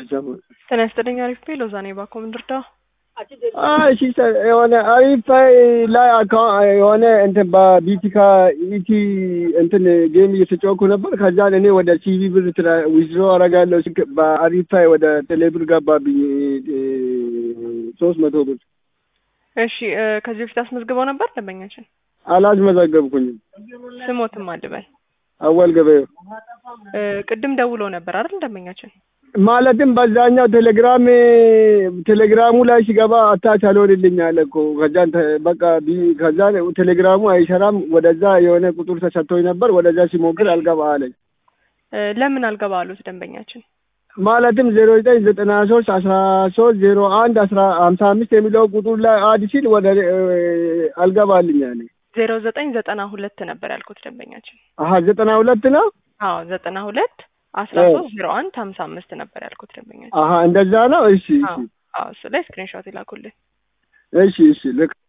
ሰሞን ጤና ይስጥልኝ። አሪፍ ቤ ሎዛ ነኝ። ባኮ ምንድርዳ እሺ የሆነ አሪፍ ላይ አካውንት የሆነ እንትን በቢቲካ ኢቲ እንትን ጌም እየተጫወኩ ነበር። ከዛን እኔ ወደ ሲቪ ብር ዊዝድሮ አረጋለሁ በአሪፍ ወደ ቴሌብር ገባብኝ ሶስት መቶ ብር። እሺ ከዚህ በፊት አስመዝግበው ነበር ደንበኛችን? አላስመዘገብኩኝም። ስሞትም አልበል አወል ገበየው ቅድም ደውለው ነበር አይደል ደንበኛችን? ማለትም በዛኛው ቴሌግራም ቴሌግራሙ ላይ ሲገባ አታች አልሆንልኝ አለ እኮ ከዛን በቃ ከዛን ቴሌግራሙ አይሰራም። ወደዛ የሆነ ቁጥር ተሰጥቶኝ ነበር። ወደዛ ሲሞክር አልገባ አለኝ። ለምን አልገባ አሉት ደንበኛችን? ማለትም ዜሮ ዘጠኝ ዘጠና ሶስት አስራ ሶስት ዜሮ አንድ አስራ ሀምሳ አምስት የሚለው ቁጥር ላይ አድ ሲል ወደ አልገባልኝ አለ። ዜሮ ዘጠኝ ዘጠና ሁለት ነበር ያልኩት ደንበኛችን። አሀ ዘጠና ሁለት ነው። አዎ ዘጠና ሁለት አስራ ሶስት ዜሮ አንድ ሀምሳ አምስት ነበር ያልኩት ደንበኛችን። አሀ እንደዛ ነው። እሺ እሺ አዎ እሱ ላይ ስክሪንሾት ይላኩልን። እሺ እሺ ልክ